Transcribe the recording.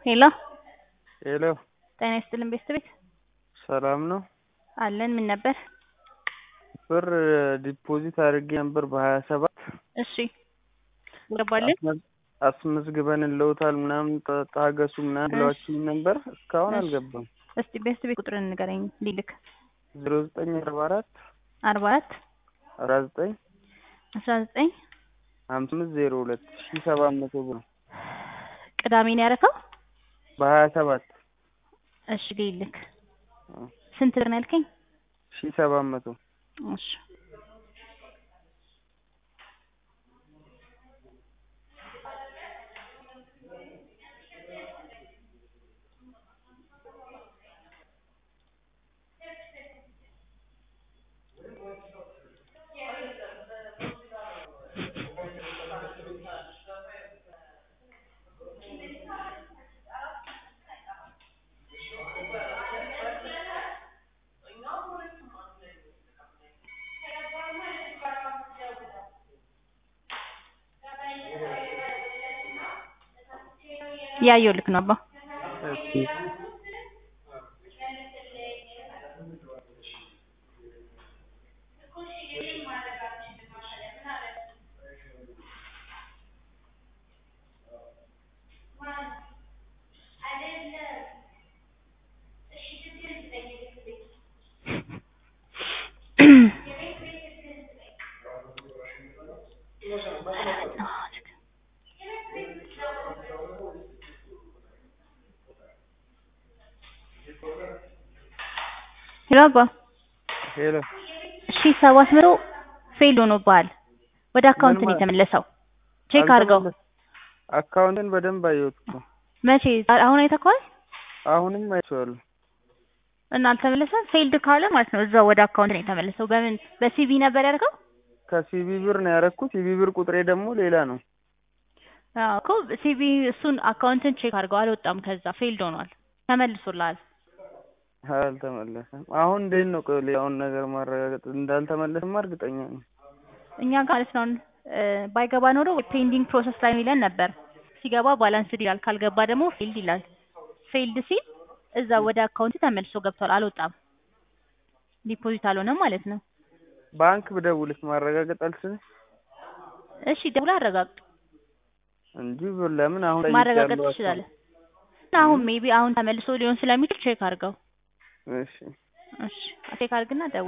ሄሎ ሄሎ ጤና ይስጥልን ቤተሰቤት ሰላም ነው? አለን ምን ነበር? ብር ዲፖዚት አድርጌ ነበር በሀያ ሰባት እሺ ገባልን አስመዝግበን እንለውታል ምናምን ታ- ታገሱ ምናምን ብለዋችኝ ነበር እስካሁን እሺ። አልገባም። እስቲ ቤተሰቤት ቁጥርን ንገረኝ ሊልክ ዜሮ ዘጠኝ አርባ አራት አርባ አራት አራት ዘጠኝ አስራ ዘጠኝ ሀምሳ አምስት ዜሮ ሁለት ሺ ሰባት መቶ ብር ነው ቅዳሜ ነው ያደረከው? በሀያ ሰባት እሺ ሊልክ ስንት ብር ነው ያልከኝ? ሺ ሰባት መቶ እሺ ያየው ልክ ነው አባ እሺ ሄሎ አባ ሄሎ ሺ ሰባት መቶ ፌል ሆኖብሃል። ወደ አካውንት ነው ምን ማ- የተመለሰው። ቼክ አድርገው። አልተመለሰ- አካውንትን በደንብ አየሁት እኮ መቼ? አሁን አይተኸዋል? አሁንም አይቼዋለሁ። እና አልተመለሰም። ፌልድ ካለ ማለት ነው እዛው ወደ አካውንት ነው የተመለሰው። በምን በሲቪ ነበር ያደርገው? ከሲቢ ብር ነው ያደረኩት። ሲቢ ብር ቁጥሬ ደግሞ ሌላ ነው። አዎ እኮ ሲቪ እሱን አካውንትን ቼክ አድርገው። አልወጣም ከዛ ፌልድ ሆኗል። ተመልሶልሃል። አልተመለሰም። አሁን እንዴት ነው ቆይ ሌላውን ነገር ማረጋገጥ እንዳልተመለሰማ እርግጠኛ ነኝ። እኛ ጋር ማለት ነው እ ባይገባ ኖሮ ፔንዲንግ ፕሮሰስ ላይ ሚለን ነበር። ሲገባ ባላንስድ ይላል፣ ካልገባ ደግሞ ፌልድ ይላል። ፌልድ ሲል እዛ ወደ አካውንት ተመልሶ ገብቷል። አልወጣም፣ ዲፖዚት አልሆነም ማለት ነው። ባንክ ብደውልስ ማረጋገጥ አልችልም እሺ ደውላ አረጋግጥ። እንጂ ብር ለምን አሁን ማረጋገጥ ጠይቄያለሁ። ትችላለህ። እና አሁን ሜቢ አሁን ተመልሶ ሊሆን ስለሚችል ቼክ አድርገው። እሺ እሺ ቼክ አድርግና ደውል።